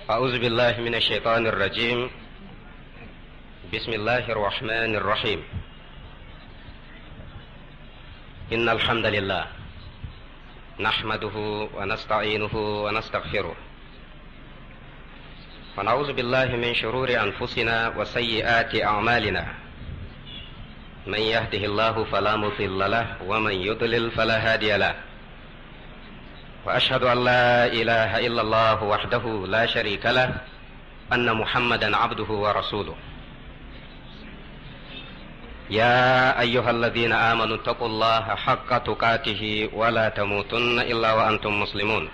أعوذ بالله من الشيطان الرجيم بسم الله الرحمن الرحيم إن الحمد لله نحمده ونستعينه ونستغفره ونعوذ بالله من شرور أنفسنا وسيئات أعمالنا من يهده الله فلا مضل له ومن يضلل فلا هادي له واشهد ان لا اله الا الله وحده لا شريك له ان محمدا عبده ورسوله يا ايها الذين امنوا اتقوا الله حق تقاته ولا تموتن الا وانتم مسلمون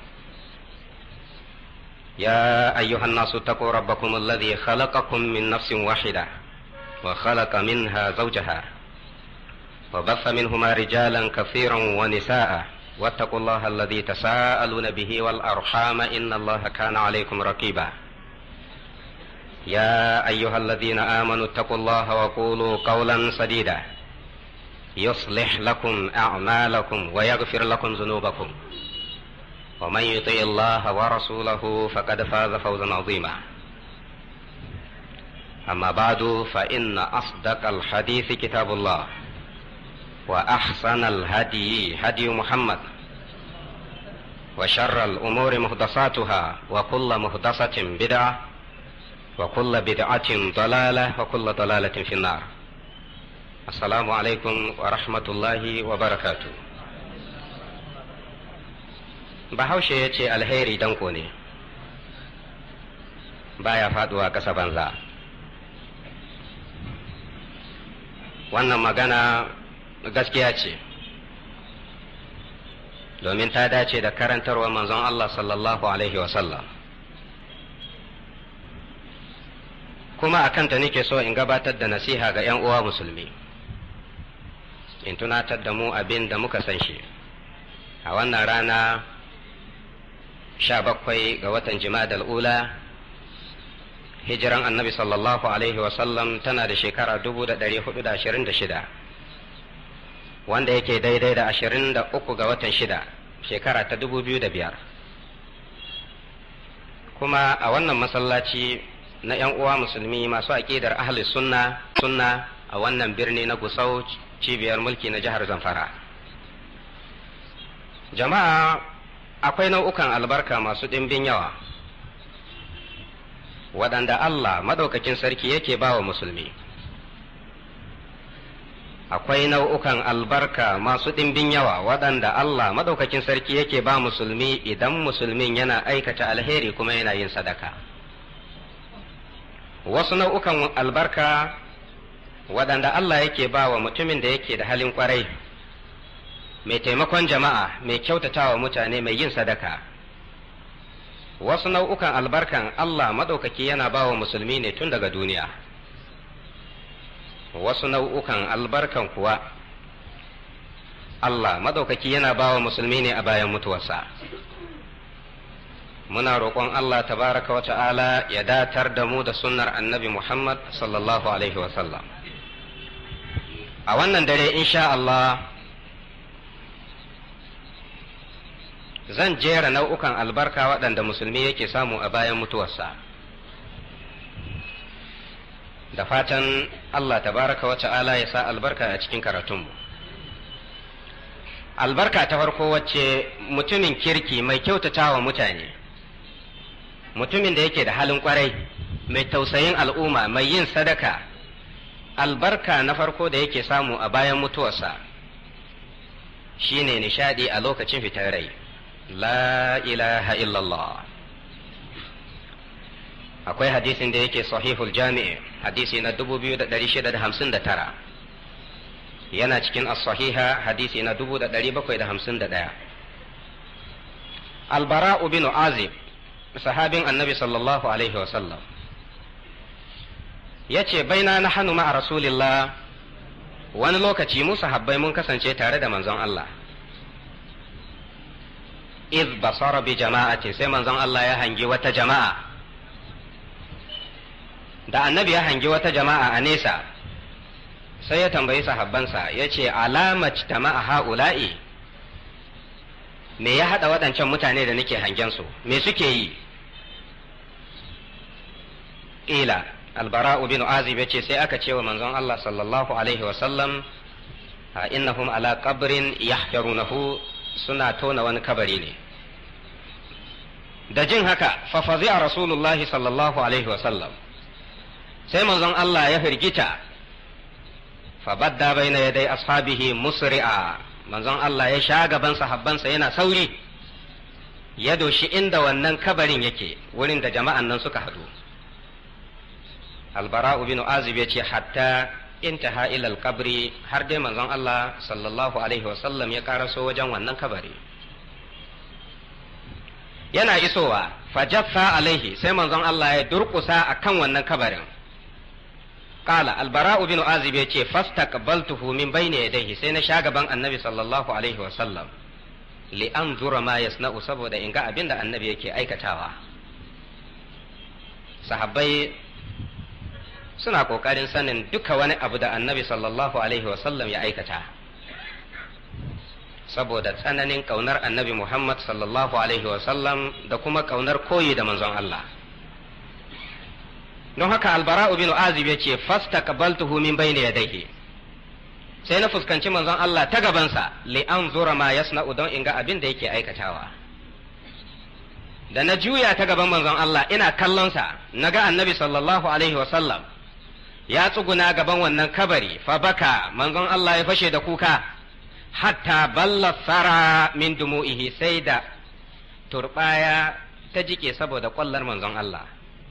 يا ايها الناس اتقوا ربكم الذي خلقكم من نفس واحده وخلق منها زوجها وبث منهما رجالا كثيرا ونساء واتقوا الله الذي تساءلون به والارحام ان الله كان عليكم رقيبا يا ايها الذين امنوا اتقوا الله وقولوا قولا سديدا يصلح لكم اعمالكم ويغفر لكم ذنوبكم ومن يطع الله ورسوله فقد فاز فوزا عظيما اما بعد فان اصدق الحديث كتاب الله واحسن الهدي هدي محمد وشر الامور محدثاتها وكل محدثه بدعه وكل بدعه ضلاله وكل ضلاله في النار السلام عليكم ورحمه الله وبركاته bahaushe ya ce alheri danko ne baya faduwa ƙasa banza wannan magana gaskiya ce domin ta dace da karantarwa manzon Allah sallallahu Alaihi wasallam kuma a kanta nake so in gabatar da nasiha ga 'yan uwa musulmi in tunatar da mu abin da muka san shi a wannan rana sha bakwai ga watan jima'a ula hijiran annabi sallallahu Alaihi wasallam tana da shekara dubu da ɗari hudu da ashirin da shida wanda yake daidai da ashirin da uku ga watan shida shekara ta dubu biyu da biyar kuma a wannan masallaci na 'yan uwa musulmi masu aƙidar ahli sunna sunna a wannan birni na gusau cibiyar mulki na jihar zamfara jama'a akwai nau'ukan albarka masu ɗimbin yawa waɗanda allah maɗaukakin sarki yake ba wa musulmi akwai nau'ukan albarka masu ɗimbin yawa waɗanda Allah maɗaukakin sarki yake ba musulmi idan musulmin yana aikata alheri kuma yana yin sadaka. Wasu nau'ukan albarka waɗanda Allah yake ba wa mutumin da yake da halin ƙwarai, mai taimakon jama'a, mai kyautatawa mutane, mai yin sadaka. Wasu nau'ukan albarkan Allah maɗaukaki yana ba wa musulmi ne tun daga duniya. wasu nau'ukan albarkan kuwa Allah madaukaki yana bawa musulmi ne a bayan mutuwarsa muna roƙon Allah tabaraka wa ta'ala ya datar da mu da sunnar annabi Muhammad sallallahu alaihi sallam. a wannan dare insha Allah zan jera nau'ukan albarka waɗanda musulmi yake samu a bayan mutuwarsa da fatan Allah tabaraka wa ta'ala ya sa albarka a cikin karatunmu. Albarka ta farko wacce mutumin kirki mai kyautata wa mutane, mutumin da yake da halin kwarai, mai tausayin al'umma, mai yin sadaka, albarka na farko da yake samu a bayan mutuwarsa shine nishadi a lokacin fitar rai. La ilaha illallah. akwai hadisin da yake sahihul jami'i hadisi na 2659 yana cikin as-sahiha hadisi na 1751 albara'u bin azib sahabin annabi sallallahu alaihi wasallam ya ce baina na hannu ma'a rasulillah wani lokaci mu sahabbai mun kasance tare da manzon Allah iz basara bi jama'atin sai manzon Allah ya hangi wata jama'a da annabi ya hangi wata jama'a a nesa sai ya tambayi sahabbansa ya ce alamat tama'a ha'ula'i me ya haɗa waɗancan mutane da nake hangen su me suke yi ila albara'u bin azib yace sai aka ce wa manzon Allah sallallahu alaihi wasallam innahum ala qabrin yahyarunahu suna tona wani kabari ne da jin haka fa fazi'a rasulullahi sallallahu alaihi wasallam sai manzon Allah ya firgita fa badda baina yadai ashabihi musri'a manzon Allah ya sha gaban sahabbansa yana sauri ya doshi inda wannan kabarin yake wurin da jama'an nan suka hadu albara'u bin azib ya ce hatta intaha ila alqabri har dai manzon Allah sallallahu alaihi wasallam ya karaso wajen wannan kabari yana isowa fajaffa alaihi sai manzon Allah ya durkusa akan wannan kabarin qala albara'u bin azib ya ce fastaqbaltuhu min bayni yadayhi sai na sha gaban annabi sallallahu alaihi wasallam li anzura ma yasna'u saboda in ga abin da annabi yake aikatawa sahabbai suna kokarin sanin duka wani abu da annabi sallallahu alaihi wasallam ya aikata saboda tsananin kaunar annabi muhammad sallallahu alaihi wasallam da kuma kaunar koyi da manzon Allah don haka albara'u bin azib ya ce fasta kabaltuhu min bayni yadayhi sai na fuskanci manzon Allah ta gabansa li an zura ma yasna'u don in ga abin da yake aikatawa da na juya ta gaban manzon Allah ina kallonsa na ga annabi sallallahu alaihi wasallam ya tsuguna gaban wannan kabari fa baka manzon Allah ya fashe da kuka hatta balla sara min dumu'ihi sai da turbaya ta jike saboda kwallar manzon Allah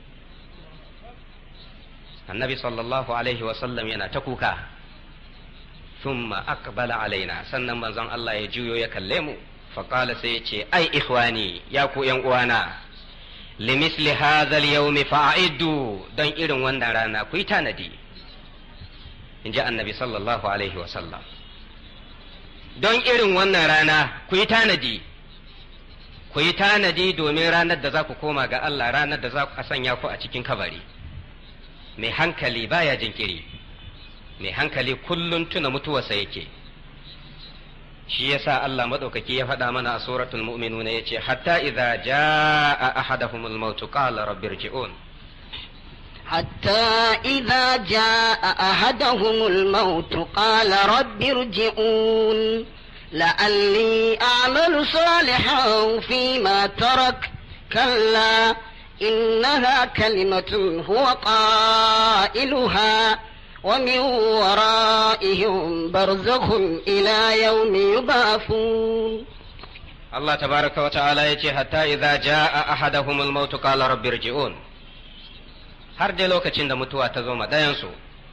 annabi sallallahu alaihi wasallam yana ta kuka thumma aqbala alaina sannan manzon Allah ya juyo ya kalle mu faqala sai ya ce ai ikhwani ya ku yan uwana limisli hadha al-yawm fa'iddu dan irin wannan rana ku yi tanadi inji annabi sallallahu alaihi wasallam don irin wannan rana ku yi tanadi ku yi tanadi domin ranar da za ku koma ga Allah ranar da za ku sanya ku a cikin kabari mai hankali baya jinkiri mai hankali kullum tuna mutuwarsa yake shi yasa Allah madaukaki ya faɗa mana a suratul mu'minuna yace hatta idza jaa ahaduhumul maut qala rabbi irji'un حتى إذا جاء أحدهم الموت قال رب ارجعون لعلي أعمل صالحا فيما ترك كلا إنها كلمة هو قائلها ومن ورائهم برزخ إلى يوم يبعثون الله تبارك وتعالى يتي حتى إذا جاء أحدهم الموت قال رب ارجعون har dai lokacin da mutuwa ta zo ma ɗayansu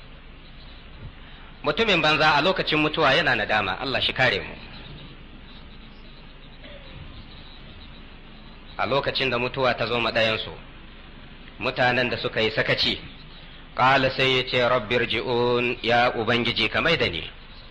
mutumin banza a lokacin mutuwa yana nadama Allah shi kare mu a lokacin da mutuwa ta zo ma ɗayansu mutanen da suka yi sakaci ƙala sai ya ce rabbir ji'un ya ubangiji ka mai da ni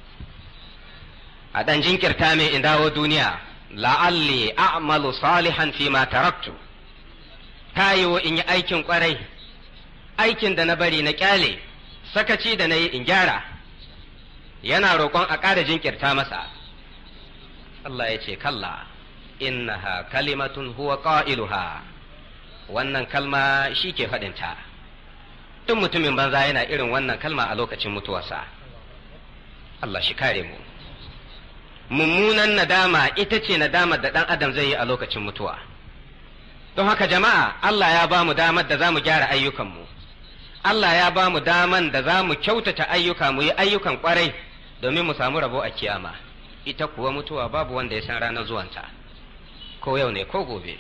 a ɗan jinkirta min in dawo duniya la'alli a'malu salihan fi ma taraktu ta yiwu in yi aikin ƙwarai aikin da na bari na ƙyale sakaci da na yi in gyara yana roƙon a ƙara jinkirta masa Allah ya ce kalla innaha kalimatun huwa qailuha wannan kalma shi ke faɗinta duk mutumin banza yana irin wannan kalma a lokacin mutuwarsa Allah shi kare mu mummunan nadama ita ce nadamar da ɗan adam zai yi a lokacin mutuwa don haka jama'a Allah ya ba mu damar da za mu gyara ayyukanmu Allah ya ba mu daman da za mu kyautata ayyuka mu yi ayyukan kwarai domin mu samu rabo a kiyama ita kuwa mutuwa babu wanda ya san ranar zuwanta ko yau ne ko gobe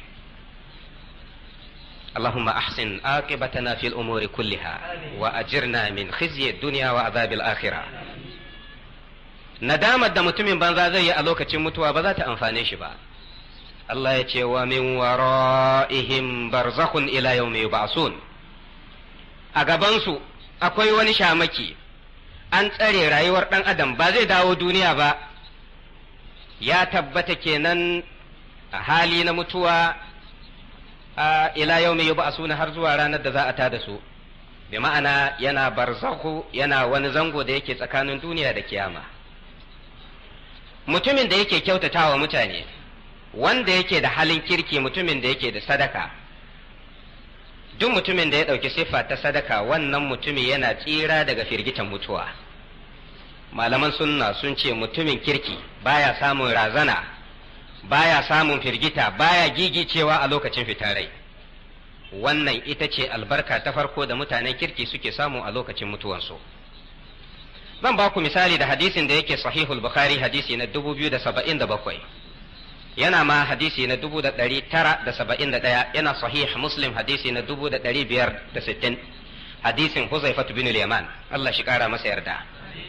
اللهم أحسن عاقبتنا في الأمور كلها وأجرنا من خزي الدنيا وعذاب الآخرة nadamar da mutumin banza zai yi a lokacin mutuwa ba za ta amfane shi ba Allah ya ce wa min wara'ihim barzakhun ila yawmi yub'asun a gabansu akwai wani shamaki an tsare rayuwar ɗan adam ba zai dawo duniya ba ya tabbata kenan a hali na mutuwa a ila yau mai yuba suna har zuwa ranar da za a tada su bi ma'ana yana barzahu yana wani zango da yake tsakanin duniya da kiyama mutumin da yake kyautatawa mutane wanda yake da halin kirki mutumin da yake da sadaka duk mutumin da ya ɗauki siffa ta sadaka wannan mutumi yana tsira daga firgitan mutuwa malaman sunna sun ce mutumin kirki baya samun razana baya samun firgita baya gigicewa a lokacin fitarai wannan ita ce albarka ta farko da mutanen kirki suke samu a lokacin mutuwansu zan ba ku misali da hadisin da yake sahihul bukhari hadisi na 2077 yana ma hadisi na 1971 yana sahih muslim hadisi na 1560 hadisin huzaifatu bin yaman Allah shi kara masa yarda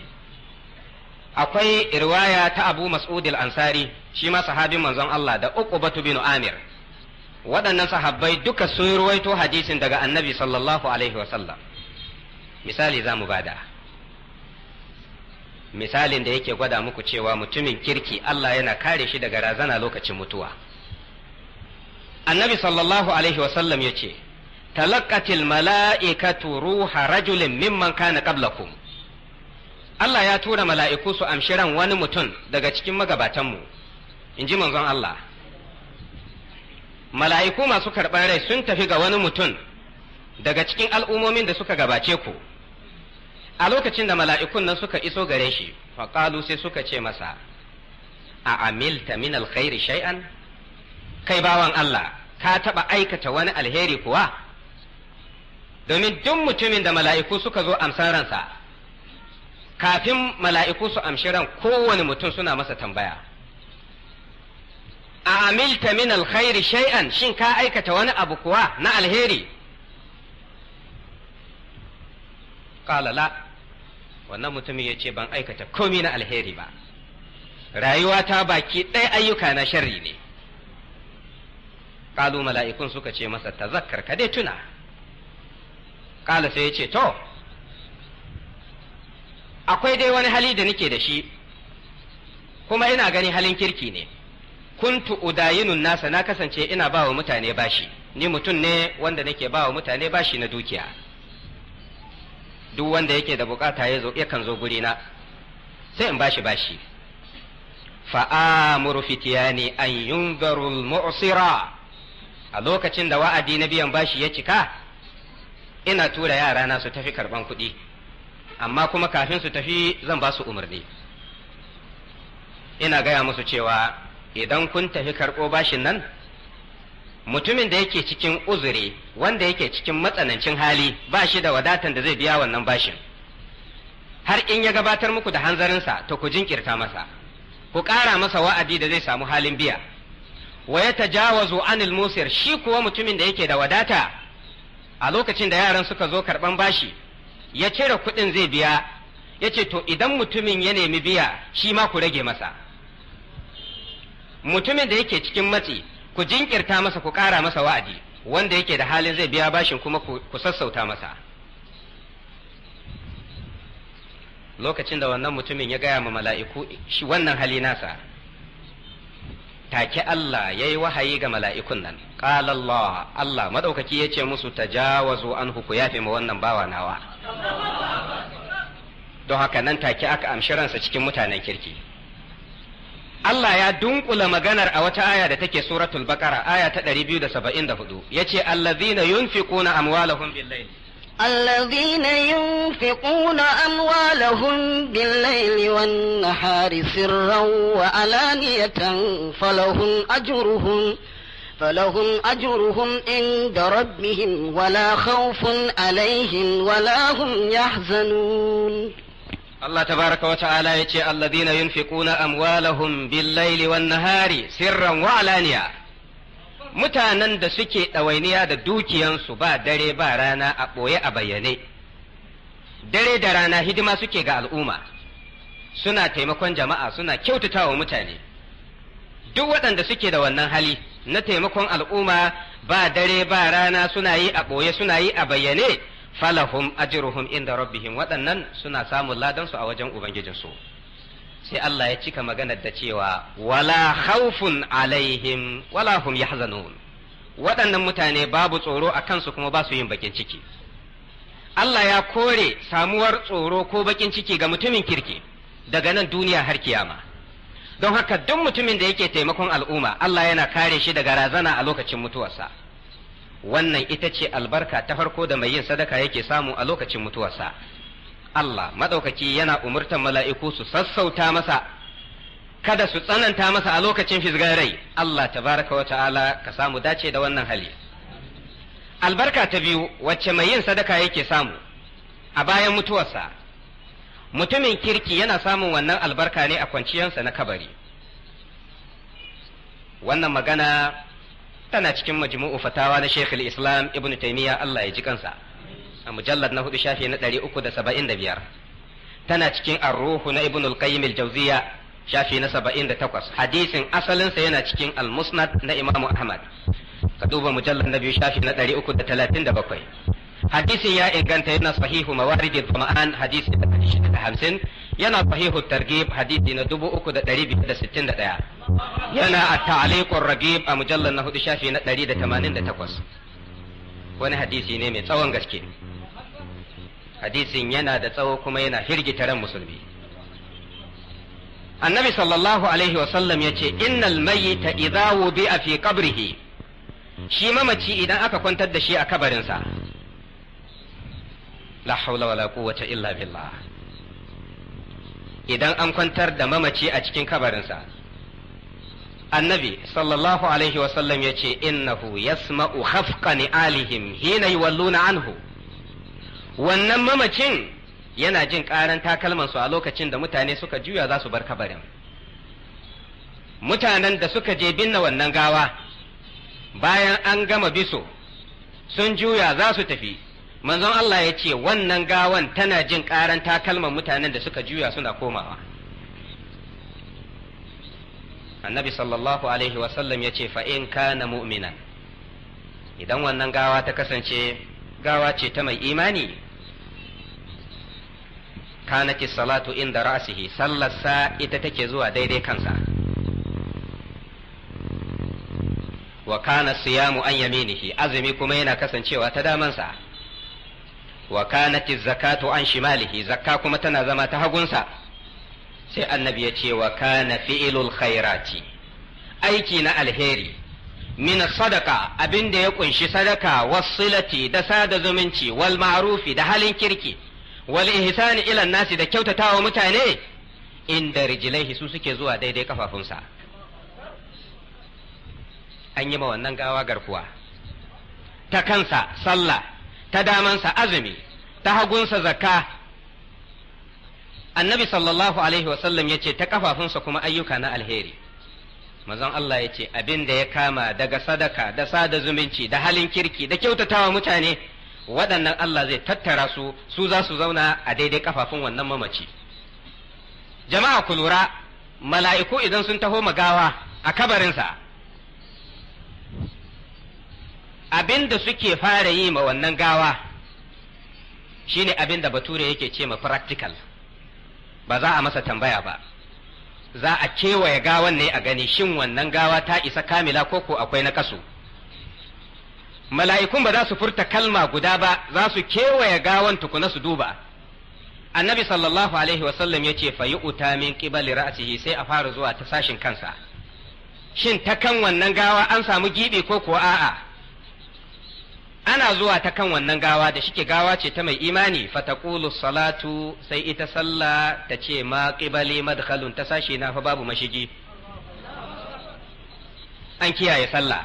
akwai riwaya ta abu mas'ud al-ansari shi ma sahabin manzon Allah da uqbatu bin amir waɗannan sahabbai duka sun ruwaito hadisin daga annabi sallallahu alaihi wasallam misali za mu bada misalin da yake gwada muku cewa mutumin kirki Allah yana kare shi daga razana lokacin mutuwa annabi sallallahu alaihi wasallam ya ce talaqqatil mala'ikatu ruha rajulin mimman kana qablakum Allah ya tura mala'iku su amshi ran wani mutum daga cikin magabatanmu in ji manzon Allah mala'iku masu karɓar rai sun tafi ga wani mutum daga cikin al'ummomin da suka gabace ku a lokacin da mala'ikun nan suka iso gare shi faƙalu sai suka ce masa a amilta min alkhairi shay'an kai bawan Allah ka taɓa aikata wani alheri kuwa domin duk mutumin da mala'iku suka zo amsan ransa kafin mala'iku su amshi ran kowane mutum suna masa tambaya a amilta min alkhairi shay'an shin ka aikata wani abu kuwa na alheri qala la wannan mutumin ya ce ban aikata komi na alheri ba rayuwa ta baki ɗaya ayyuka na sharri ne ƙalu mala'ikun suka ce masa tazakkar ka dai tuna ƙala sai ya ce to akwai dai wani hali da nake da shi kuma ina gani halin kirki ne kuntu udayinun nasa na kasance ina ba wa mutane bashi ni mutum ne wanda nake ba wa mutane bashi na dukiya duk wanda yake da bukata ya zo yakan zo guri na sai in bashi bashi fa'amuru fitiyani an yunzaru mu'sira a lokacin da wa'adi na biyan bashi ya cika ina tura yara na su tafi karban kuɗi amma kuma kafin su tafi zan ba su umarni ina gaya musu cewa idan kun tafi karɓo bashin nan mutumin da yake cikin uzuri wanda yake cikin matsanancin hali ba shi da wadatan da zai biya wannan bashin har in ya gabatar muku da hanzarinsa to ku jinkirta masa ku ƙara masa wa'adi da zai samu halin biya wa ya tajawazu anil musir shi kuwa mutumin da yake da wadata a lokacin da yaran suka zo karɓan bashi ya cire kuɗin zai biya ya ce to idan mutumin ya nemi biya shi ma ku rage masa mutumin da yake cikin matsi ku jinkirta masa ku ƙara masa wa'adi wanda yake da halin zai biya bashin kuma ku sassauta masa lokacin da wannan mutumin ya gaya ma mala'iku shi wannan hali nasa take Allah ya yi wahayi ga mala'ikun nan ƙala Allah Allah maɗaukaki ya ce musu tajawazu an ku yafe ma wannan bawa nawa don haka nan take aka amshi ransa cikin mutanen kirki Allah ya dunkula maganar a wata aya da take suratul baqara aya ta 274 yace allazina yunfiquna amwalahum bil-layl الذين ينفقون أموالهم بالليل والنهار سرا وعلانية فلهم أجرهم فلهم أجرهم عند ربهم ولا خوف عليهم ولا هم يحزنون Allah tabaraka wa ta'ala ya ce alladhina yunfiquna amwalahum bil-laili wan-nahari sirran wa alaniya mutanen da suke ɗawainiya da dukiyansu ba dare ba rana a ɓoye a bayyane dare da rana hidima suke ga al'umma suna taimakon jama'a suna kyautata wa mutane duk waɗanda suke da wannan hali na taimakon al'umma ba dare ba rana suna yi a ɓoye suna yi a bayyane falahum ajruhum inda rabbihim waɗannan suna samun ladansu a wajen ubangijinsu sai Allah ya cika maganar da cewa wala khawfun alaihim wala hum yahzanun waɗannan mutane babu tsoro a kansu kuma ba su yin bakin ciki Allah ya kore samuwar tsoro ko bakin ciki ga mutumin kirki daga nan duniya har kiyama don haka duk mutumin da yake taimakon al'umma Allah yana kare shi daga razana a lokacin mutuwarsa wannan ita ce albarka ta farko da mai yin sadaka yake samu a lokacin mutuwarsa Allah maɗaukaki yana umurtan mala'iku su sassauta masa kada su tsananta masa a lokacin fisgar rai Allah tabaraka wa ta'ala ka samu dace da wannan hali albarka ta biyu wacce mai yin sadaka yake samu a bayan mutuwarsa mutumin kirki yana samun wannan albarka ne a kwanciyarsa na kabari wannan magana tana cikin majmu'u fatawa na Sheikh islam Ibn Taymiyyah Allah ya ji kansa a mujallad na hudu shafi na ɗari uku da saba'in da biyar tana cikin arruhu na Ibn al-Qayyim al-Jawziyya shafi na saba'in da takwas hadisin asalinsa yana cikin al-Musnad na Imam Ahmad ka duba mujallad na biyu shafi na ɗari uku da talatin da bakwai hadisin ya inganta yana sahihu mawaridil fama'an hadisi da ɗari shida da hamsin yana sahihu targhib hadisi na dubu uku da ɗari biyu da sittin da ɗaya yana a ta'aliqur ragib a mujallar na hudu shafi na ɗari da tamanin da takwas wani hadisi ne mai tsawon gaske hadisin yana da tsawo kuma yana firgita ran musulmi annabi sallallahu alaihi wasallam ya ce innal mayyita idza wudi'a fi qabrihi shi mamaci idan aka kwantar da shi a kabarinsa la haula wala quwwata illa billah idan an kwantar da mamaci a cikin kabarinsa annabi sallallahu alaihi wasallam ya ce innahu yasma'u khafqa ni'alihim hina yuwalluna anhu wannan mamacin yana jin karan takalmansu a lokacin da mutane suka juya za su bar kabarin mutanen da suka je binne wannan gawa bayan an gama biso sun juya za su tafi manzon Allah ya ce wannan gawan tana jin karan takalman mutanen da suka juya suna komawa annabi sallallahu alaihi wasallam ya ce fa'in kana mu'minan idan wannan gawa ta kasance gawa ce ta mai imani kanati salatu inda ra'sihi sallarsa ita take zuwa daidai kansa wa kana siyamu an yaminihi azumi kuma yana kasancewa ta damansa wa kanati zakatu an shimalihi zakka kuma tana zama ta hagunsa sai annabi ya ce wa kana fi'ilul khairati aiki na alheri min sadaka abin da ya kunshi sadaka wasilati da sada zumunci wal ma'rufi da halin kirki wal ihsani ila nasi da kyautatawa mutane inda rijilaihi su suke zuwa daidai kafafunsa an yi ma wannan gawa garkuwa ta kansa sallah ta damansa azumi ta hagunsa zakka annabi sallallahu alaihi wasallam ya ce ta kafafunsa kuma ayyuka na alheri mazan Allah ya ce abin da ya kama daga sadaka da sada zumunci da halin kirki da kyautatawa mutane waɗannan Allah zai tattara su su za su zauna a daidai kafafun wannan mamaci jama'a ku lura mala'iku idan sun taho magawa a kabarinsa abin da suke fara yi ma wannan gawa shine abin da bature yake ce ma practical ba za a masa tambaya ba za a kewaye gawan ne a gani shin wannan gawa ta isa kamila ko ko akwai na kasu mala'ikun ba za su furta kalma guda ba za su kewaye gawan tukuna su duba annabi sallallahu alaihi wasallam ya ce fa yi uta min qibali ra'sihi sai a fara zuwa ta sashin kansa shin ta kan wannan gawa an samu gibi ko kuwa a'a ana zuwa ta kan wannan gawa da shike gawa ce ta mai imani fataqulu salatu sai ita sallah ta ce ma qibali madkhalun ta sashi na fa babu mashigi an kiyaye sallah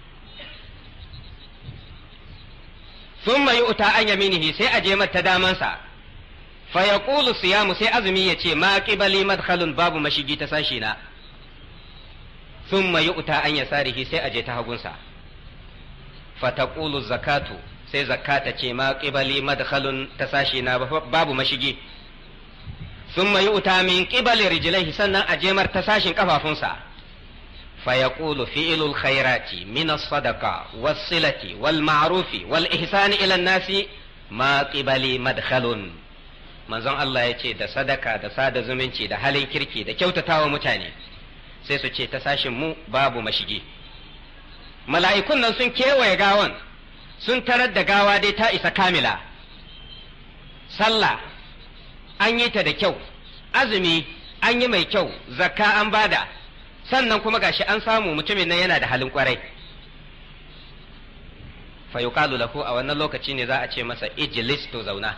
thumma yu'ta an yaminihi sai a je mata damansa fa yaqulu siyamu sai azumi ya ce ma qibali madkhalun babu mashigi ta sashi na thumma yu'ta an yasarihi sai a je ta hagunsa fataqulu zakatu sai zakata ce ma qibali madkhalun ta sashi na babu mashigi thumma yu'ta min qibali rijlaihi sannan a jemar ta sashin kafafunsa فيقول فعل الخيرات من الصدقة والصلة والمعروف والإحسان إلى الناس ما قبلي مدخل manzon Allah ya ce da sadaka da sada zumunci da halin kirki da kyautatawa mutane sai su ce ta sashin mu babu mashigi mala'ikun nan sun kewaye gawan sun tarar da gawa dai ta isa kamila sallah an yi ta da kyau azumi an yi mai kyau zakka an bada sannan kuma gashi an samu mutumin nan yana da halin kwarai fa yuqalu lahu a wannan lokaci ne za a ce masa ijlis to zauna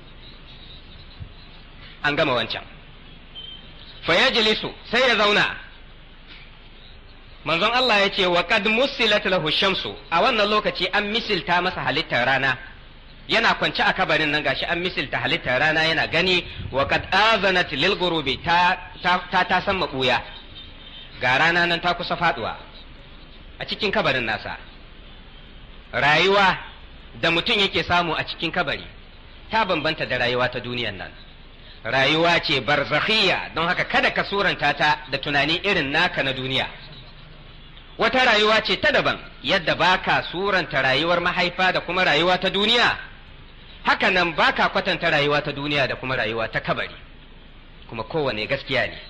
an gama wancan fa yajlisu sai ya zauna manzon Allah ya ce wa qad musilat lahu shamsu a wannan lokaci an misilta masa halittar rana yana kwance a kabarin nan gashi an misilta halittar rana yana gani wa qad azanat lil ghurubi ta ta ta, ta san mabuya ga rana nan ta kusa faduwa a cikin kabarin nasa rayuwa da mutum yake samu a cikin kabari ta bambanta da rayuwa ta duniyan nan rayuwa ce barzakhiyya don haka kada ka suranta ta da tunani irin naka na duniya wata rayuwa ce ta daban yadda baka suranta rayuwar mahaifa da kuma rayuwa ta duniya haka nan baka kwatanta rayuwa ta duniya da kuma rayuwa ta kabari kuma kowane gaskiya ne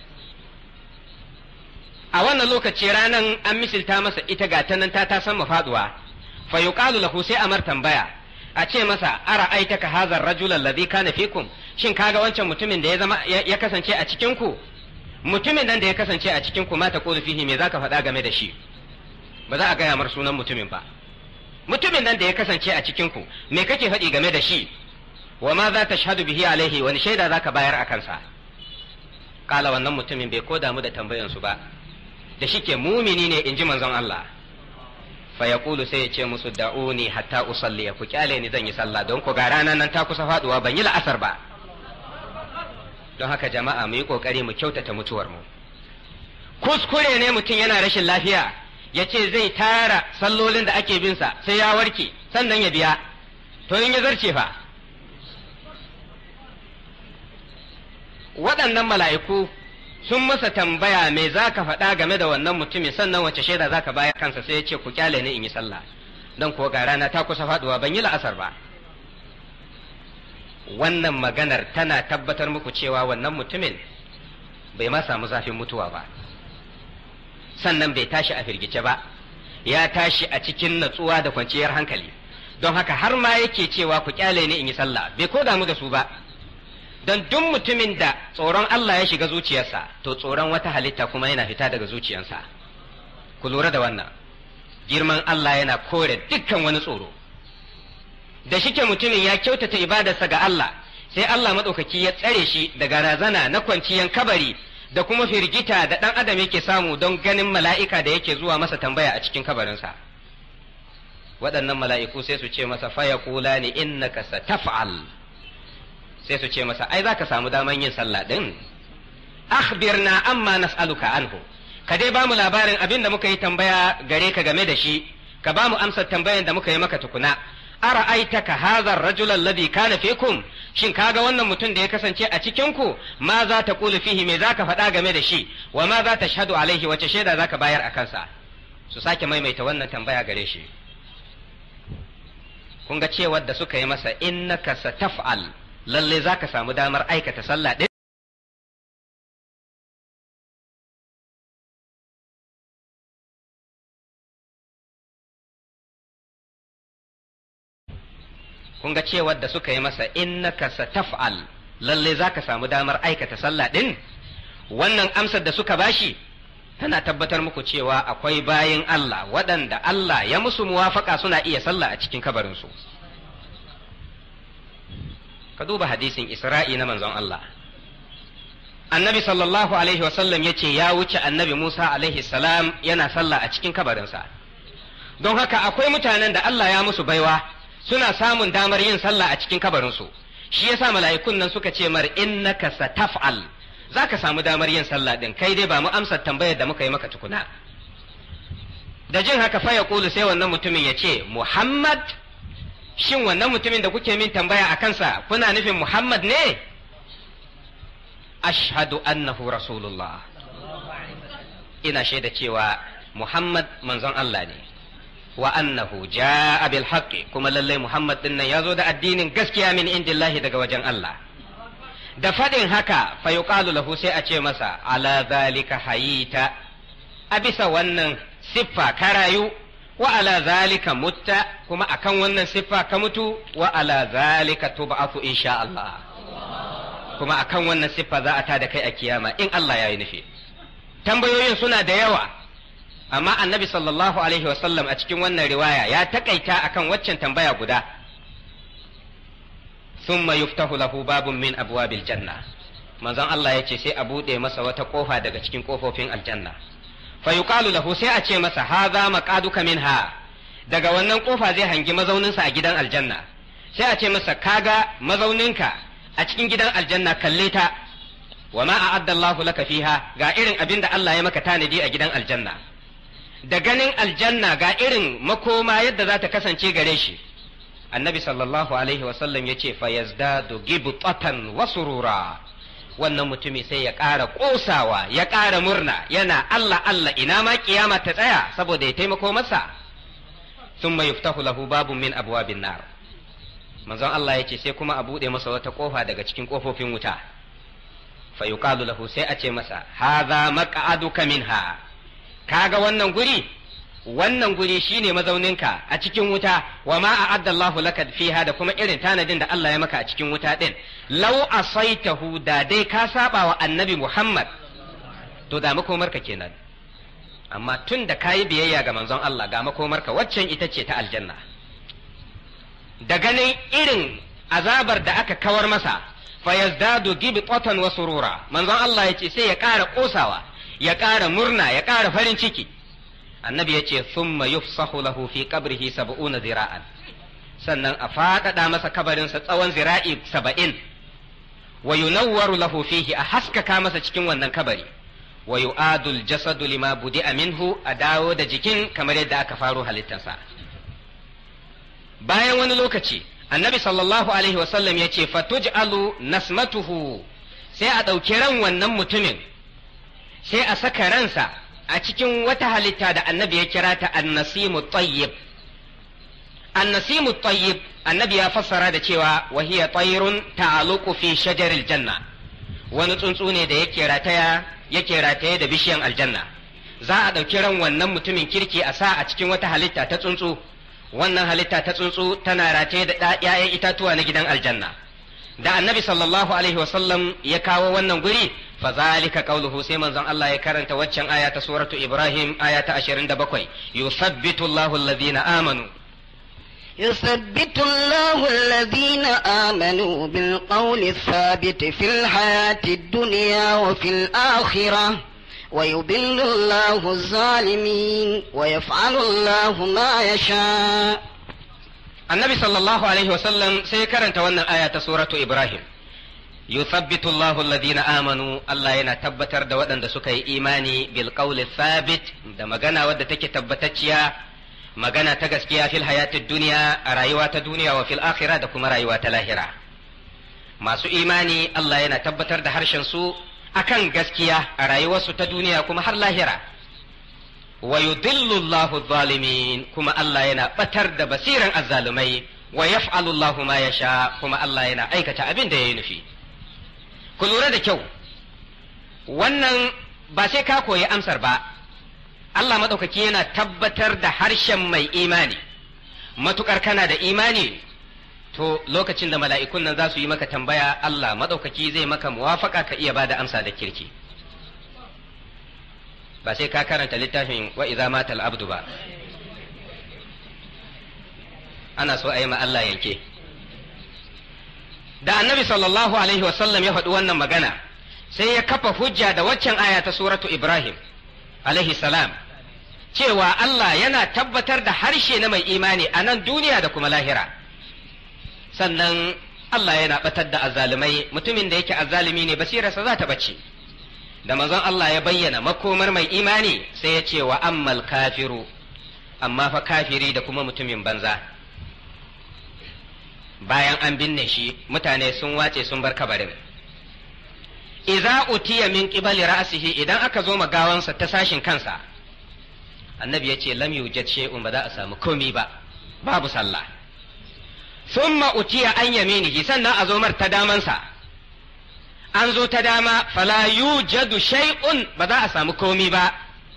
a wannan lokaci ranan an misilta masa ita ga ta nan ta ta san mafaduwa fa yuqalu lahu sai amar tambaya a ce masa ara aitaka hadha ar-rajul alladhi kana fikum shin kaga wancan mutumin da ya zama ya kasance a cikin ku mutumin nan da ya kasance a cikin ku ma ta qulu fihi me zaka faɗa game da shi ba za a gaya mar sunan mutumin ba mutumin nan da ya kasance a cikin ku me kake faɗi game da shi wa ma za ta shahadu bihi alaihi wani shaida zaka bayar a kansa kala wannan mutumin bai ko damu da tambayan su ba da shike mumini ne in ji manzon Allah fa yaqulu sai ya ce musu da'uni hatta usalli ku kyale ni zan yi sallah don ku ga ranar nan ta kusa faduwa ban yi la'asar ba don haka jama'a mu yi kokari mu kyautata mutuwar mu kuskure ne mutum yana rashin lafiya ya ce zai tara sallolin da ake binsa sai ya warke sannan ya biya to in ya zarce fa waɗannan mala'iku sun masa tambaya me za ka faɗa game da wannan mutumin sannan wace shaida za ka bayar kansa sai ya ce ku kyale ni in yi sallah don kuwa ga rana ta kusa faɗuwa ban yi la'asar ba wannan maganar tana tabbatar muku cewa wannan mutumin bai ma samu zafin mutuwa ba sannan bai tashi a firgice ba ya tashi a cikin natsuwa da kwanciyar hankali don haka har ma yake cewa ku kyale ni in yi sallah bai ko damu da su ba don duk mutumin da tsoron Allah ya shiga zuciyarsa to tsoron wata halitta kuma yana fita daga zuciyarsa ku lura da wannan girman Allah yana kore dukkan wani tsoro da shike mutumin ya kyautata ibadarsa ga Allah sai Allah maɗaukaki ya tsare shi daga razana na kwanciyan kabari da kuma firgita da ɗan adam yake samu don ganin mala'ika da yake zuwa masa tambaya a cikin kabarinsa waɗannan mala'iku sai su ce masa faya kula ni innaka sataf'al sai su ce masa ai za ka samu daman yin sallah ɗin akhbirna amma nas'aluka anhu ka dai ba mu labarin abin da muka yi tambaya gare ka game da shi ka ba mu amsar tambayan da muka yi maka tukuna ara'aitaka hadha ar-rajul alladhi kana fikum shin kaga wannan mutum da ya kasance a cikin ku ma za ta qulu fihi me zaka faɗa game da shi wa ma za ta shahadu alaihi wace shaida zaka bayar a kansa su sake maimaita wannan tambaya gare shi kun ga cewar da suka yi masa innaka sataf'al lalle zaka samu damar aikata sallah din kun ga cewar da suka yi masa innaka sataf'al lalle zaka samu damar aikata sallah din wannan amsar da suka bashi tana tabbatar muku cewa akwai bayin Allah waɗanda Allah ya musu muwafaka suna iya sallah a cikin kabarinsu ka duba hadisin Isra'i na manzon Allah annabi sallallahu alaihi wasallam ya ce ya wuce annabi Musa alaihi salam yana sallah a cikin kabarinsa don haka akwai mutanen da Allah ya musu baiwa suna samun damar yin sallah a cikin kabarinsu shi yasa mala'ikun nan suka ce mar innaka sataf'al zaka samu damar yin sallah din kai dai ba mu amsa tambayar da muka yi maka tukuna da jin haka fa ya kulu sai wannan mutumin ya ce Muhammad shin wannan mutumin da kuke min tambaya a kansa kuna nufin Muhammad ne ashhadu annahu rasulullah ina shaida cewa Muhammad manzon Allah ne wa annahu jaa bil haqqi kuma lallai Muhammad din nan yazo da addinin gaskiya min indillahi daga wajen Allah da fadin haka fa yuqalu lahu sai a ce masa ala zalika hayita a bisa wannan siffa ka rayu wa ala zalika mutta kuma akan wannan siffa ka mutu wa ala zalika tub'athu insha Allah kuma akan wannan siffa za a tada kai a kiyama in Allah ya yi nufi tambayoyin suna da yawa amma annabi sallallahu alaihi wasallam a cikin wannan riwaya ya takaita akan waccan tambaya guda thumma yuftahu lahu babun min abwabil janna manzon Allah ya ce sai a buɗe masa wata ƙofa daga cikin ƙofofin aljanna fa yuqalu lahu sai a ce masa hadha maqaduka minha daga wannan ƙofa zai hangi mazauninsa a gidan aljanna sai a ce masa kaga mazauninka a cikin gidan aljanna kalle ta wa ma a'adda Allah laka fiha ga irin abin da Allah ya maka tanadi a gidan aljanna da ganin aljanna ga irin makoma yadda za ta kasance gare shi annabi sallallahu alaihi wasallam ya ce fa yazdadu gibtatan wa surura wannan mutumi sai ya ƙara ƙosawa ya ƙara murna yana Allah Allah ina ma kiyama ta tsaya saboda ya taimako masa thumma yuftahu lahu babun min abwabin nar manzon Allah ya ce sai kuma a buɗe masa wata ƙofa daga cikin ƙofofin wuta fa yuqalu lahu sai a ce masa hadha maq'aduka minha kaga wannan guri wannan guri shine mazauninka a cikin wuta wa ma a'adda Allahu laka fiha da kuma irin tanadin da Allah ya maka a cikin wuta din law asaitahu da dai ka saba wa annabi Muhammad to da makomarka kenan amma tun da kayi biyayya ga manzon Allah ga makomarka waccan ita ce ta aljanna da ganin irin azabar da aka kawar masa fa yazdadu gibtatan wa surura manzon Allah ya ce sai ya ƙara kosawa ya ƙara murna ya ƙara farin ciki annabi ya ce thumma yufsahu lahu fi qabrihi sab'una zira'an sannan a faɗaɗa masa kabarinsa tsawon zira'i saba'in wa yunawwaru lahu fihi a haskaka masa cikin wannan kabari wa yu'adul jasadu lima budi'a minhu a dawo da jikin kamar yadda aka faro halittarsa bayan wani lokaci annabi sallallahu alaihi wasallam ya ce fatuj'alu nasmatuhu sai a ɗauki ran wannan mutumin sai a saka ransa a cikin wata halitta da annabi ya kira ta annasimu tayyib annasimu tayyib annabi ya fassara da cewa wahiya tayrun ta'aluqu fi shajaril janna wani tsuntsu ne da yake rataya yake rataye da bishiyan aljanna za a ɗauki ran wannan mutumin kirki a sa a cikin wata halitta ta tsuntsu wannan halitta ta tsuntsu tana rataye da ‘ya'yan itatuwa na gidan aljanna da annabi sallallahu alaihi wasallam ya kawo wannan guri fa zalika qauluhu sai manzon Allah ya karanta waccan aya ta suratu Ibrahim aya ta 27 yusabbitu Allahu alladhina amanu يثبت الله الذين آمنوا بالقول الثابت في الحياة الدنيا وفي الآخرة ويضل الله الظالمين ويفعل الله ما يشاء النبي صلى الله عليه وسلم سيكرنت وانا آية سورة إبراهيم يثبت الله الذين آمنوا الله ينا تبتر دا ودن دا سكي إيماني بالقول الثابت دا مغانا ودى تكي تبتتشيا magana ta gaskiya fil hayatid duniya a rayuwa ta duniya wa fil akhirah da kuma rayuwa ta lahira masu imani Allah yana tabbatar da harshen su akan gaskiya a rayuwarsu ta duniya kuma har lahira wa yudillu Allahu zalimin kuma Allah yana batar da basiran azzalumai wa yaf'alu Allahu ma yasha kuma Allah yana aikata abin da yayi nufi ku lura da kyau wannan ba sai ka koyi amsar ba Allah maɗaukaki yana tabbatar da harshen mai imani matukar kana da imani to lokacin da mala'ikun nan za su yi maka tambaya Allah maɗaukaki zai maka muwafaka ka iya ba da amsa da kirki ba sai ka karanta littafin wa idza matal abdu ba ana so a yi ma Allah yanke da annabi sallallahu alaihi wasallam ya faɗi wannan magana sai ya kafa hujja da waccan aya ta suratu ibrahim alaihi salam cewa Allah yana tabbatar da harshe na mai imani a nan duniya da kuma lahira sannan Allah yana batar da azzalumai mutumin da yake azzalumi ne basirarsa za ta bace da manzon Allah ya bayyana makomar mai imani sai ya ce wa ammal kafiru amma fa kafiri da kuma mutumin banza bayan an binne shi mutane sun wace sun bar kabarin idza utiya min qibali ra'sihi idan aka zo magawansa ta sashin kansa annabi ya ce lam yujad shay'un ba za a samu komi ba babu sallah thumma utiya an yaminihi sannan a zo mar ta damansa an zo ta dama fala yujadu shay'un ba za a samu komi ba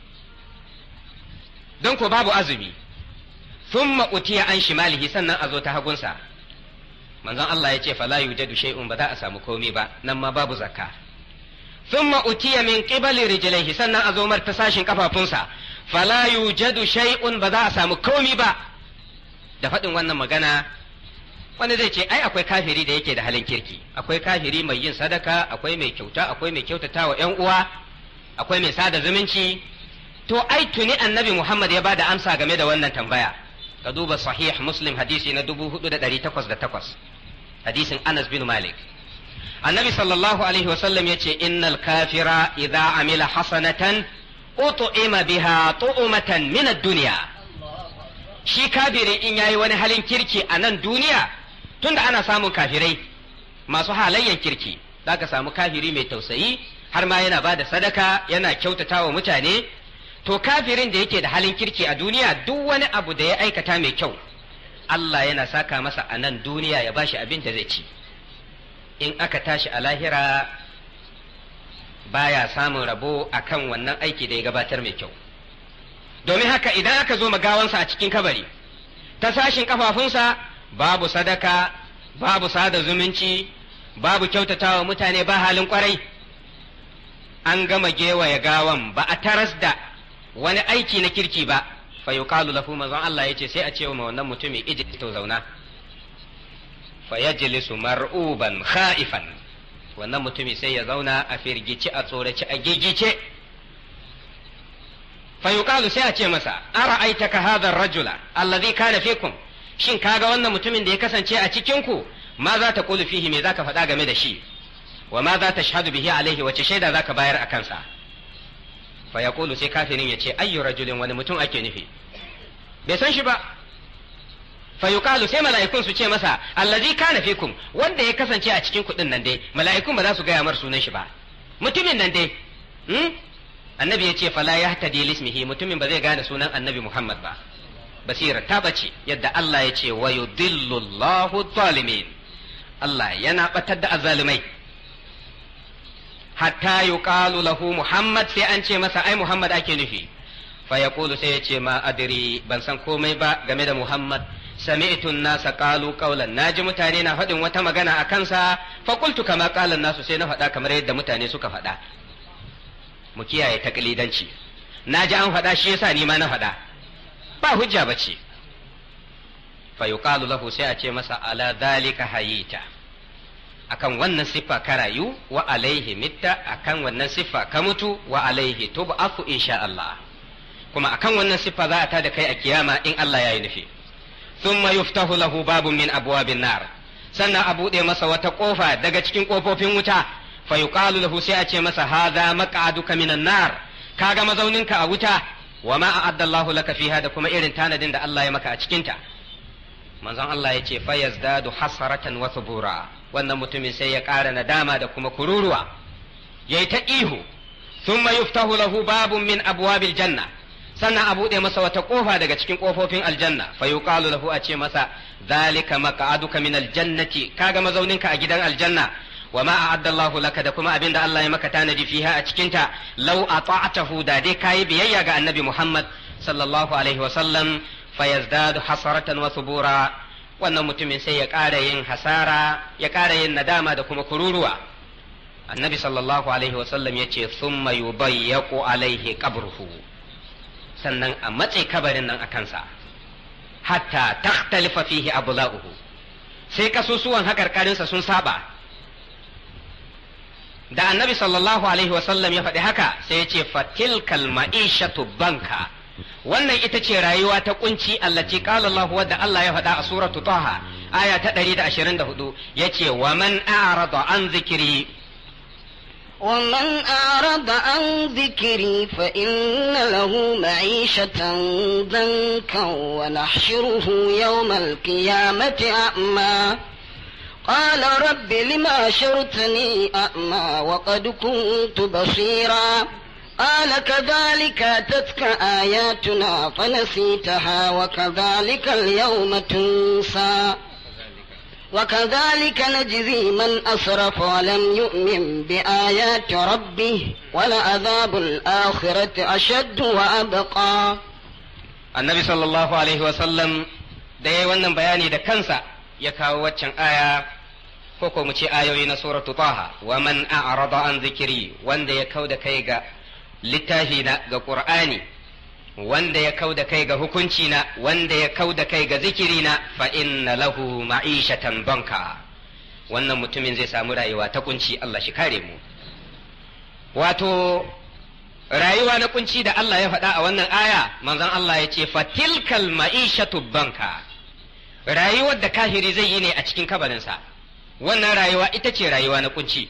don ko babu azumi thumma utiya an shimalihi sannan a zo ta hagunsa manzon Allah ya ce fala yujadu shay'un ba za a samu komi ba nan ma babu zakka thumma utiya min qibali rijlaihi sannan a zo mar ta sashin kafafunsa fala yujadu shay'un ba za a samu komi ba da faɗin wannan magana wani zai ce ai akwai kafiri da yake da halin kirki akwai kafiri mai yin sadaka akwai mai kyauta akwai mai kyautata wa ƴan uwa akwai mai sada zumunci to ai tuni annabi Muhammad ya bada amsa game da wannan tambaya ka duba sahih muslim hadisi na 4808 hadisin Anas bin Malik annabi sallallahu alaihi wasallam yace innal kafira idza amila hasanatan ut'ima biha tu'matan min ad-dunya shi kafiri in yayi wani halin kirki a nan duniya tunda ana samun kafirai masu halayyan kirki zaka samu kafiri mai tausayi har ma yana bada sadaka yana kyautata wa mutane to kafirin da yake da halin kirki a duniya duk wani abu da ya aikata mai kyau Allah yana saka masa a nan duniya ya bashi abin da zai ci in aka tashi a lahira baya samun rabo akan wannan aiki da ya gabatar mai kyau domin haka idan aka zo magawansa a cikin kabari ta sashin kafafunsa babu sadaka babu sada zumunci babu kyautatawa mutane ba halin kwarai an gama gewaya gawan ba a taras da wani aiki na kirki ba fa yuqalu lahu manzon Allah yace sai a ce wa wannan mutumin iji to zauna fa yajlisu mar'uban khaifan wannan mutumi sai ya zauna a firgici a tsoraci a gigice fa yuqalu sai a ce masa ara'aitaka hadha ar-rajula alladhi kana fikum shin kaga wannan mutumin da ya kasance a cikin ku ma za ta kulu fihi me zaka faɗa game da shi wa ma za ta shahadu bihi alaihi wace shaida zaka bayar a kansa fa yaqulu sai kafirin ya ce ayyu rajulin wani mutum ake nufi bai san shi ba fa yuqalu sai mala'ikun su ce masa allazi kana fikum wanda ya kasance a cikin kuɗin nan dai mala'ikun ba za su gaya mar sunan shi ba mutumin nan dai hmm? annabi ya ce fala yahtadi lismihi mutumin ba zai gane sunan annabi Muhammad ba basira ta bace yadda Allah ya ce wa yudillu Allahu zalimin Allah yana batar da azalimai hatta yuqalu lahu Muhammad sai an ce masa ai Muhammad ake nufi fa yaqulu sai ya ce ma adri ban san komai ba game da Muhammad sami'tu an-nasa qalu qawlan naji mutane na faɗin wata magana a kansa fa qultu kama qala nasu sai na faɗa kamar yadda mutane suka faɗa mu kiyaye taklidanci naji an faɗa shi yasa ni ma na faɗa ba hujja bace fa yuqalu lahu sai a ce masa ala dhalika hayita akan wannan siffa ka rayu wa alaihi mitta akan wannan siffa ka mutu wa alaihi tub'afu insha Allah kuma akan wannan siffa za a tada kai a kiyama in Allah ya yi nufi thumma yuftahu lahu babun min abwabin nar sannan a buɗe masa wata ƙofa daga cikin ƙofofin wuta fa yuqalu lahu sai a ce masa hadha maq'aduka minan nar kaga mazauninka a wuta wa ma a'adda Allahu laka fiha da kuma irin tanadin da Allah ya maka a cikinta manzon Allah ya ce fayazdadu hasaratan wa thubura wannan mutumin sai ya ƙara nadama da kuma kururuwa yayi ta ihu thumma yuftahu lahu babun min abwabil janna sannan a buɗe masa wata ƙofa daga cikin ƙofofin aljanna fa yuqalu lahu a ce masa zalika maq'aduka min aljannati kaga mazauninka a gidan aljanna wa ma a'adda Allahu laka da kuma abinda Allah ya maka tanadi fiha a cikin ta law ata'tahu da dai kai biyayya ga annabi Muhammad sallallahu alaihi wa sallam fayazdadu hasaratan wa subura wannan mutumin sai ya ƙara yin hasara ya ƙara yin nadama da kuma kururuwa annabi sallallahu alaihi wa sallam yace thumma yudayyaqu alaihi qabruhu sannan a matse kabarin nan a kansa hatta takhtalifa fihi abla'uhu sai kasusuwan haƙarƙarinsa sun saba da annabi sallallahu alaihi wasallam ya faɗi haka sai ya ce fatilkal ma'ishatu banka wannan ita ce rayuwa ta kunci allati qala Allah wadda Allah ya faɗa a suratu Taha aya ta 124 yace wa man a'rada an zikri ومن أعرض عن ذكري فإن له معيشة ضنكا ونحشره يوم القيامة أعمى قال رب لما شرتني أعمى وقد كنت بصيرا قال كذلك أتتك آياتنا فنسيتها وكذلك اليوم تنسى وكذلك نجزي من أسرف ولم يؤمن بآيات ربه ولعذاب الآخرة أشد وأبقى النبي صلى الله عليه وسلم da ya wannan bayani da kansa ya kawo waccan aya ko ko mu ce ayoyi na suratu taha wa man a'rada an zikiri wanda ya kau da kai ga littafi na ga qur'ani wanda ya kau da kai ga hukunci na wanda ya kau da kai ga zikiri na fa inna lahu ma'ishatan banka wannan mutumin zai samu rayuwa ta kunci Allah shi kare mu wato rayuwa na kunci da Allah ya faɗa a wannan aya manzon Allah ya ce fatilkal ma'ishatu banka rayuwar da kafiri zai yi ne a cikin kabarinsa wannan rayuwa ita ce rayuwa na kunci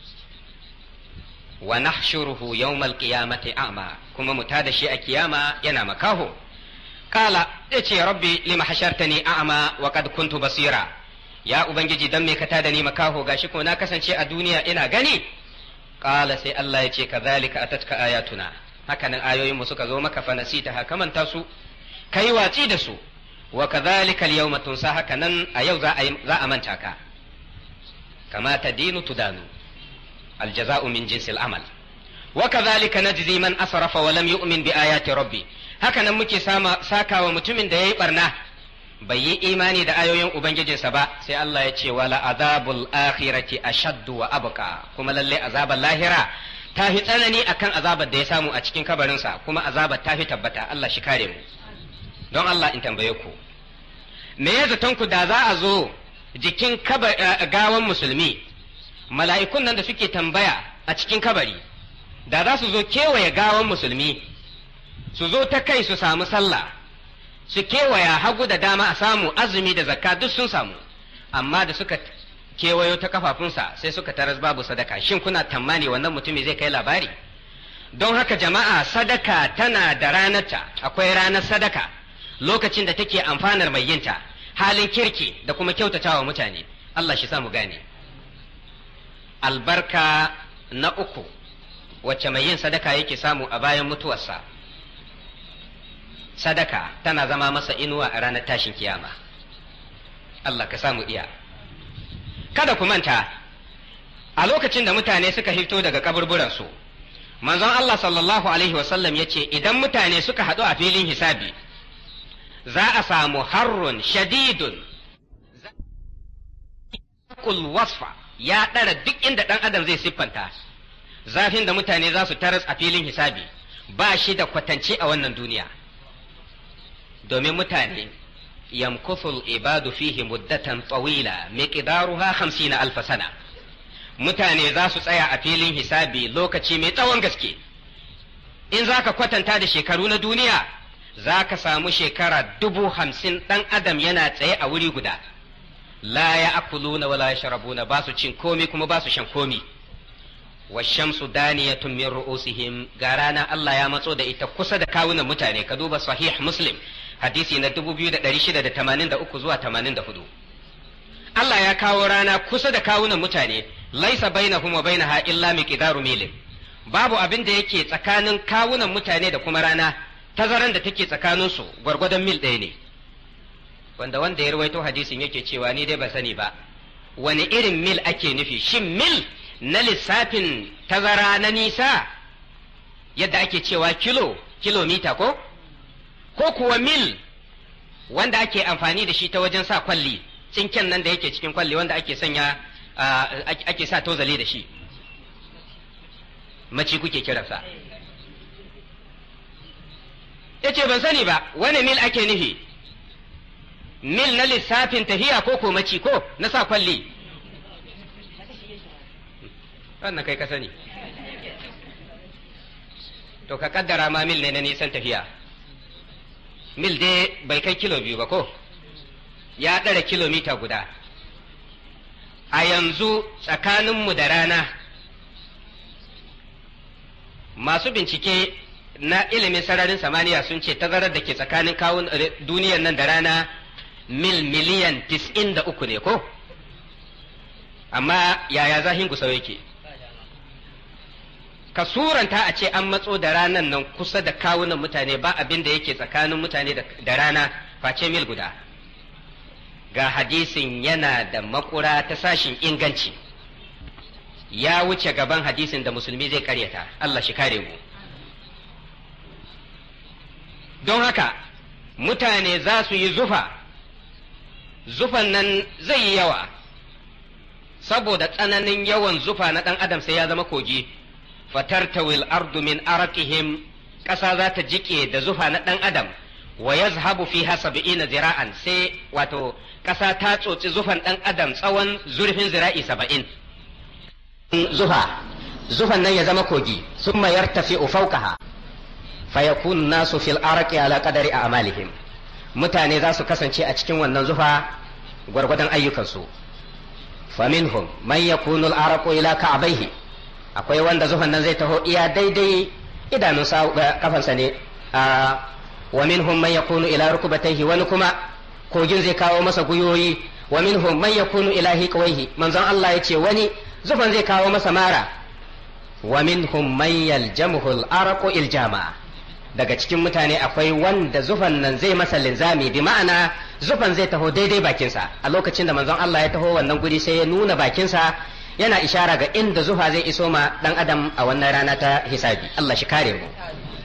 wa nahshuruhu yawmal qiyamati a'ma kuma mu tada shi a kiyama yana makaho kala yace rabbi lima hashartani a'ma wa qad kuntu basira ya ubangiji dan me ka tada ni makaho gashi ko na kasance a duniya ina gani kala sai Allah yace kadhalika atatka ayatuna hakanan ayoyin mu suka zo maka fa nasita haka manta su kai watsi da su wa kadhalika al-yawma tunsa hakanan a yau za a za a manta ka kama tadinu tudanu الجزاء من جنس العمل وكذلك نجزي من أسرف ولم يؤمن بآيات ربي هكذا muke sama saka wa mutumin da yayi barna bai yi imani da ayoyin ubangijinsa ba sai Allah ya ce wala azabul akhirati ashaddu wa abqa kuma lalle azabar lahira ta fi tsanani akan azabar da ya samu a cikin kabarinsa kuma azabar ta fi tabbata Allah shi kare mu don Allah in tambaye ku me ya zaton ku da za a zo jikin gawan musulmi mala'ikun nan da suke tambaya a cikin kabari da za su zo kewaye gawan musulmi su zo ta kai su samu sallah su kewaya hagu da dama a samu azumi da zakka duk sun samu amma da suka kewayo ta kafafunsa sai suka taras babu sadaka shin kuna tammani wannan mutumi zai kai labari don haka jama'a sadaka tana da ranarta akwai ranar sadaka lokacin da take amfanar mai yinta halin kirki da kuma kyautatawa mutane Allah shi samu gane albarka na uku wacce mai yin sadaka yake samu a bayan mutuwarsa sadaka tana zama masa inuwa a ranar tashin kiyama Allah ka samu iya kada ku manta a lokacin da mutane suka fito daga kaburburansu manzon Allah sallallahu alaihi wasallam ya ce idan mutane suka haɗu a filin hisabi za a samu harrun shadidun wasfa ya ɗara duk inda ɗan adam zai siffanta zafin da mutane za su taras a filin hisabi ba shi da kwatance a wannan duniya domin mutane yamkuthul ibadu fihi muddatan tsawila miqdaruha 50 alf sana mutane za su tsaya a filin hisabi lokaci mai tsawon gaske in za ka kwatanta da shekaru na duniya za ka samu shekara dubu hamsin ɗan adam yana tsaye a wuri guda la ya akuluna wala ya sharabuna ba su cin komi kuma ba su shan komi washamsu daniyatun min ru'usihim ga rana Allah ya matso da ita kusa da kawunan mutane ka duba sahih muslim hadisi na 2683 zuwa 84 Allah ya kawo rana kusa da kawunan mutane laisa bainahum wa bainaha illa miqdaru milin babu abin da yake tsakanin kawunan mutane da kuma rana tazaran da take tsakaninsu gwargwadon mil ɗaya ne wanda wanda ya rawaito hadisin yake cewa ni dai ba sani ba wani irin mil ake nufi shin mil na lissafin tazara na nisa yadda ake cewa kilo kilomita ko ko kuwa mil wanda ake amfani da shi ta wajen sa kwalli tsinken nan da yake cikin kwalli wanda ake sanya ake sa tozali da shi maci kuke kiransa ya ce ban sani ba wani mil ake nufi mil na lissafin tafiya ko ko maci ko na sa kwalli wannan kai ka sani to ka kaddara ma mil ne na nisan tafiya mil dai bai kai kilo biyu ba ko ya ɗara kilomita guda a yanzu tsakaninmu da rana masu bincike na ilimin sararin samaniya sun ce tazarar da ke tsakanin kawun duniyar nan da rana mil miliyan tis'in da uku ne ko amma yaya zahin gusau yake ka suranta a ce an matso da ranan nan kusa da kawunan mutane ba abin da yake tsakanin mutane da rana face mil guda ga hadisin yana da makura ta sashin inganci ya wuce gaban hadisin da musulmi zai karyata Allah shi kare mu don haka mutane za su yi zufa zufan nan zai yi yawa saboda tsananin yawan zufa na ɗan adam sai ya zama kogi fatartawil ardu min arakihim ƙasa za ta jike da zufa na ɗan adam wa yazhabu fiha sab'ina zira'an sai wato ƙasa ta tsotsi zufan ɗan adam tsawon zurfin zira'i saba'in zufa zufan nan ya zama kogi summa yartafi'u fawqaha fayakun nasu fil araqi ala qadari a'malihim mutane za su kasance a cikin wannan zufa gwargwadon ayyukansu faminhum man yakunu al araqu ila ka'bayhi akwai wanda zufan nan zai taho iya daidai idanun kafansa ne wa minhum man yakunu ila rukubatayhi wani kuma kogin zai kawo masa guyoyi wa minhum man yakunu ila hiqwayhi manzon Allah yace wani zufan zai kawo masa mara wa minhum man yaljamuhu al-araqu iljama daga cikin mutane akwai wanda zufan nan zai masa linzami bi ma'ana zufan zai taho daidai bakinsa a lokacin da manzon Allah ya taho wannan guri sai ya nuna bakinsa yana ishara ga inda zufa zai iso ma dan adam a wannan rana ta hisabi Allah shi kare mu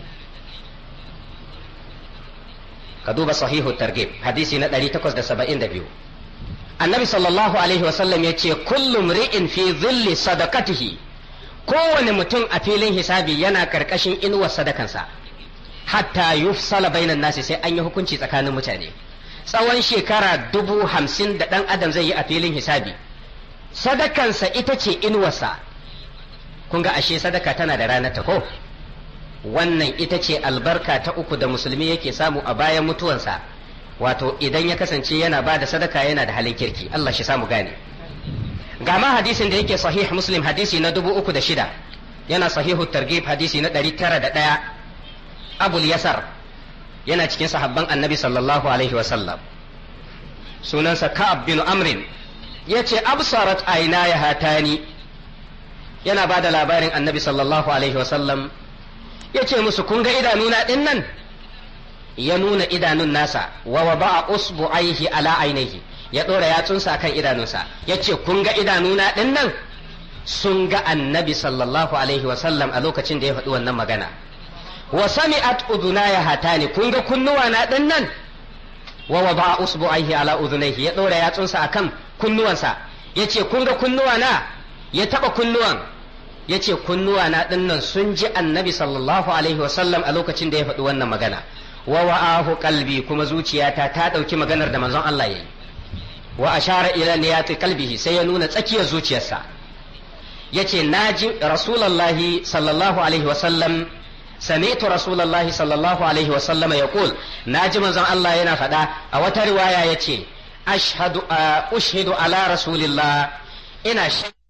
ka duba sahihu targhib hadisi na 872 annabi sallallahu alaihi wasallam ya ce kullum ri'in fi zilli sadaqatihi kowane mutum a filin hisabi yana karkashin inuwar sadakansa hatta yufsala bainan nasi sai an yi hukunci tsakanin mutane tsawon shekara dubu hamsin da ɗan adam zai yi a filin hisabi sadakansa ita ce inuwarsa kun ga ashe sadaka tana da ranar ta ko wannan ita ce albarka ta uku da musulmi yake samu a bayan mutuwansa wato idan ya kasance yana ba da sadaka yana da halin kirki Allah shi samu gane ga ma hadisin da yake sahih muslim hadisi na dubu uku da shida yana sahihu targhib hadisi na ɗari tara da ɗaya abul yasar yana cikin sahabban annabi sallallahu alaihi wasallam sunansa ka'ab bin amrin ya ce absarat aina ya hatani yana ba da labarin annabi sallallahu alaihi wasallam ya ce musu kun ga idanuna ɗin nan ya nuna idanun nasa wa wa ba'a usbu aihi ala ainihi ya ɗora yatsunsa kan idanunsa ya ce kun ga idanuna ɗin nan sun ga annabi sallallahu alaihi wasallam a lokacin da ya faɗi wannan magana wa sami'at udunaya hatani kun ga kunnuwa na ɗin nan wa wa ba'a usbu aihi ala udunaihi ya ɗora yatsunsa akan kunnuwansa ya ce kun ga kunnuwa na ya taɓa kunnuwan ya ce kunnuwa na ɗinnan sun ji annabi sallallahu alaihi wasallam a lokacin da ya faɗi wannan magana wa wa'ahu kalbi kuma zuciyata ta ɗauki maganar da manzon Allah ya yi wa ashara ila niyati kalbihi sai ya nuna tsakiyar zuciyarsa ya ce na ji rasulallahi sallallahu alaihi wasallam سمعت رسول الله صلى الله عليه وسلم يقول ناجي منزon Allah yana faɗa a wata riwaya yace ashhadu ushhidu ala rasulillah ina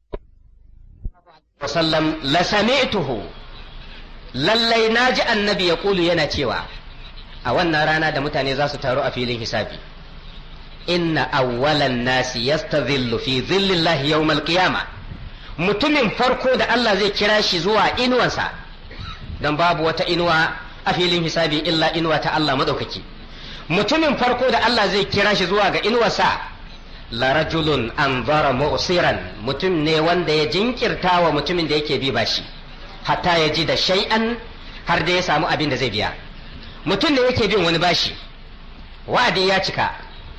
wasallam la sami'tuhu lallai naji annabi ya kulu yana cewa a wannan rana da mutane za su taru a filin hisabi inna awwalan nasi yastadhillu fi dhillallahi yawmal qiyama mutumin farko da Allah zai kira shi zuwa inuwansa dan babu wata inuwa a filin hisabi illa inuwa ta Allah madaukaki mutumin farko da Allah zai kira shi zuwa ga inuwarsa la rajulun anzara mu'siran mutum ne wanda ya jinkirta wa mutumin da yake bi bashi hatta ya ji da shay'an har da ya samu abin da zai biya mutum ne yake bin wani bashi wa'adi ya cika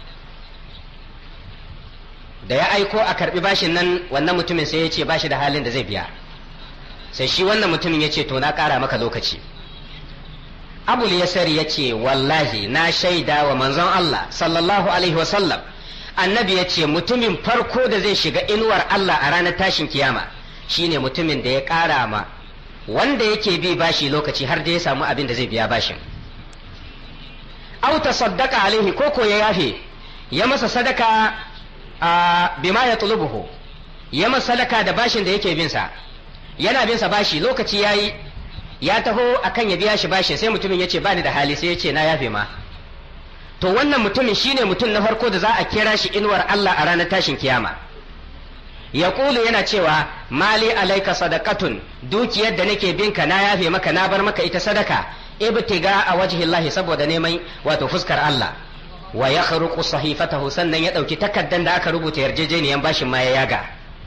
da ya aiko a karbi bashin nan wannan mutumin sai ya ce bashi da halin da zai biya sai shi wannan mutumin ya ce to na kara maka lokaci abul yasari ya ce wallahi na shaida wa manzon Allah sallallahu alaihi wasallam annabi ya ce mutumin farko da zai shiga inuwar Allah a ranar tashin kiyama shine mutumin da ya ƙara ma wanda yake bi bashi lokaci har da ya samu abin da zai biya bashin au tasaddaqa alaihi ko ko ya yafe ya masa sadaka a bima ya tulubuhu ya masa sadaka da bashin da yake bin sa yana bin sa bashi lokaci yayi ya taho akan ya biya shi bashin sai mutumin ya ce bani da hali sai ya ce na yafe ma to wannan mutumin shine mutum na farko da za a kira shi inuwar Allah a ranar tashin kiyama ya kulu yana cewa mali alaika sadaqatun dukiyar da nake binka na yafe maka na bar maka ita sadaka ibtiga a wajhillahi saboda neman wato fuskar Allah wa ya kharuqu sahifatahu sannan ya dauki takaddan da aka rubuta yarjejeniyan bashin ma ya yaga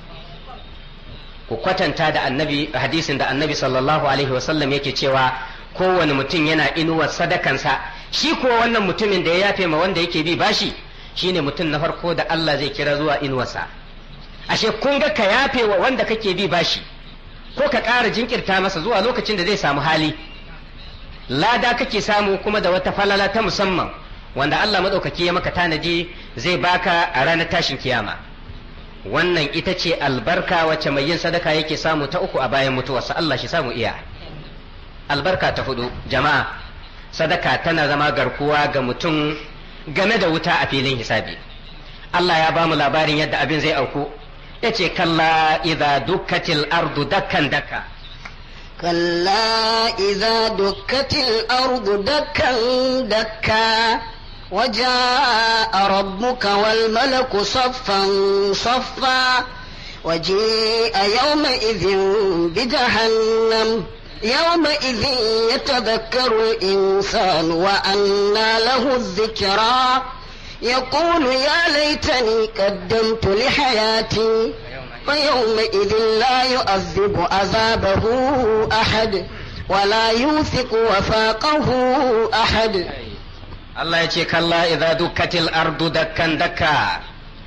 ku kwatanta da annabi hadisin da annabi sallallahu alaihi wasallam yake cewa kowane mutum yana inuwar sadakansa shi kuwa wannan mutumin da ya yafe ma wanda yake bi bashi shine mutum na farko da Allah zai kira zuwa inuwarsa ashe kun ga ka yafe wa wanda kake bi bashi ko ka ƙara jinkirta masa zuwa lokacin da zai samu hali lada kake samu kuma da wata falala ta musamman wanda Allah maɗaukaki ya maka tanadi zai baka a ranar tashin kiyama wannan ita ce albarka wacce mai yin sadaka yake samu ta uku a bayan mutuwarsa Allah shi samu iya albarka ta hudu jama'a sadaka tana zama garkuwa ga mutum game da wuta a filin hisabi Allah ya ba mu labarin yadda abin zai auku ya ce kalla idza dukkatil ardu dakkan dakka كلا إذا دكت الأرض دكا دكا وجاء ربك والملك صفا صفا وجيء يومئذ بجهنم يومئذ يتذكر الإنسان وأنى له الذكرى يقول يا ليتني قدمت لحياتي فيومئذ لا يؤذب عذابه أحد ولا يوثق وفاقه أحد Allah ya ce kalla idza dukkatil ardu dakkan dakka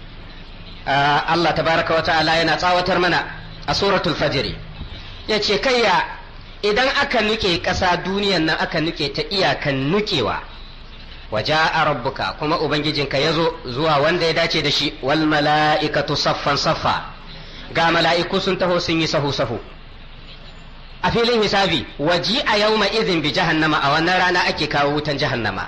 Allah tabaraka wa ta'ala yana tsawatar mana a suratul fajr ya ce kayya idan aka nuke ƙasa duniyan nan aka nuke ta iyakan nukewa waja'a rabbuka kuma ubangijinka ya zo zuwa wanda ya dace da shi wal mala'ikatu saffan saffa ga mala'iku sun taho sun yi sahu sahu a filin hisabi waji a yauma izin bi jahannama a wannan rana ake kawo wutan jahannama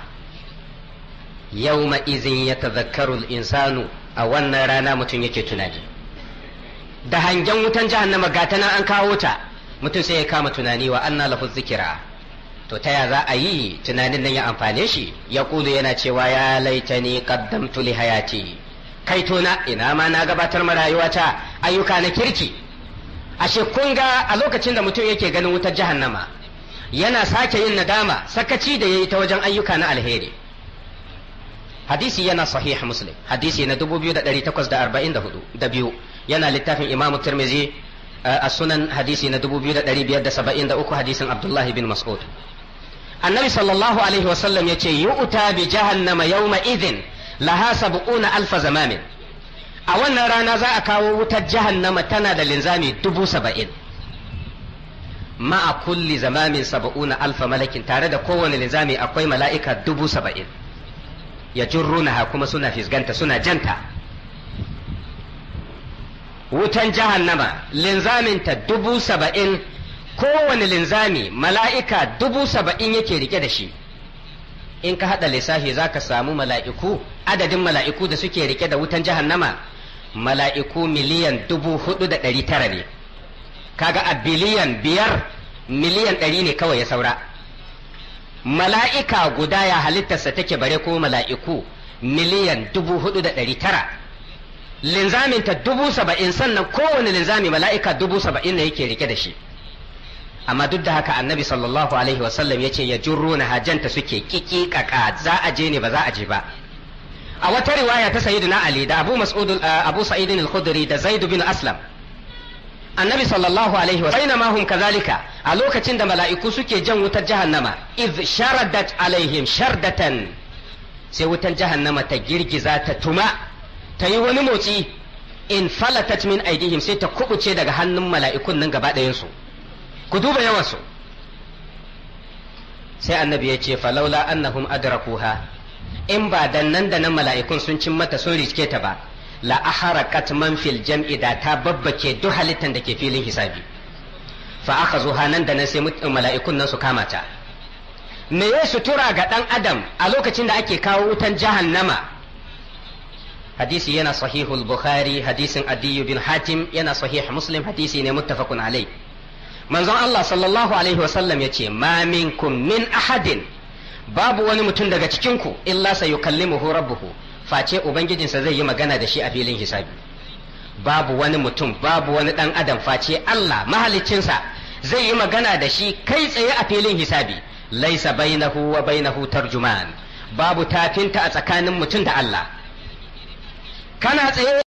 yauma izin ya tazakkaru insanu a wannan rana mutum yake tunani da hangen wutan jahannama ga ta nan an kawo ta mutum sai ya kama tunani wa anna lahu zikira to ta ya za a yi tunanin nan ya amfane shi ya kulu yana cewa ya laitani qaddamtu li hayati kai tona ina ma na gabatar ma rayuwata ayyuka na kirki ashe kun ga a lokacin da mutum yake ganin wutar jahannama yana sake yin nadama sakaci da yayi ta wajen ayyuka na alheri hadisi yana sahih muslim hadisi na 2844 da biyu yana littafin imam tirmizi a sunan hadisi na 2573 hadisin abdullahi bin mas'ud annabi sallallahu alaihi wasallam yace yu'ta bi jahannama yawma idhin laha sab'una alfa zamamin a wannan rana za a kawo wutar jahannama tana da linzami dubu saba'in ma'a kulli zamamin saba'una alfa malakin tare da kowane linzami akwai mala'ika dubu saba'in ya jurrunaha kuma suna fisganta suna janta wutan jahannama linzaminta dubu saba'in kowane linzami mala'ika dubu saba'in yake rike da shi in ka haɗa lissafi za ka samu mala'iku adadin mala'iku da suke rike da wutan jahannama mala'iku miliyan dubu hudu da ɗari tara ne kaga a biliyan biyar miliyan ɗari ne kawai ya saura mala'ika guda ya halittarsa take bare ko mala'iku miliyan dubu hudu da ɗari tara linzaminta dubu saba'in sannan kowane linzami mala'ika dubu saba'in ne yake rike da shi amma duk da haka annabi sallallahu alaihi wasallam ya ce ya jurro na hajjanta suke kikikaka za a je ne ba za a je ba a wata riwaya ta sayyidina ali da abu mas'ud abu sa'id al-khudri da zaid bin aslam annabi sallallahu alaihi wa sallam hum kazalika a lokacin da mala'iku suke jan wutar jahannama iz sharadat alaihim shardatan sai wutar jahannama ta girgiza ta tuma ta yi wani motsi in falatat min aidihim sai ta kubuce daga hannun mala'ikun nan gaba ɗayan su ku duba yawansu sai annabi ya ce falaula annahum adrakuha in ba dan nan da nan mala'ikun sun cin mata sun riske ta ba la aharakat man fil jam'i da ta babbake duk halittan da ke filin hisabi fa aka zo nan da nan sai mala'ikun nan su kama ta me ya sutura ga dan adam a lokacin da ake kawo wutan jahannama hadisi yana sahihul bukhari hadisin adiyu bin hatim yana sahih muslim hadisi ne muttafaqun alai manzon Allah sallallahu alaihi wasallam ya ce ma minkum min ahadin babu wani mutum daga cikinku illa sayukallimuhu rabbuhu face ubangijinsa zai yi magana da shi a filin hisabi babu wani mutum babu wani dan adam face Allah mahaliccinsa zai yi magana da shi kai tsaye a filin hisabi laisa bainahu wa bainahu tarjuman babu tafinta a tsakanin mutum da Allah kana tsaye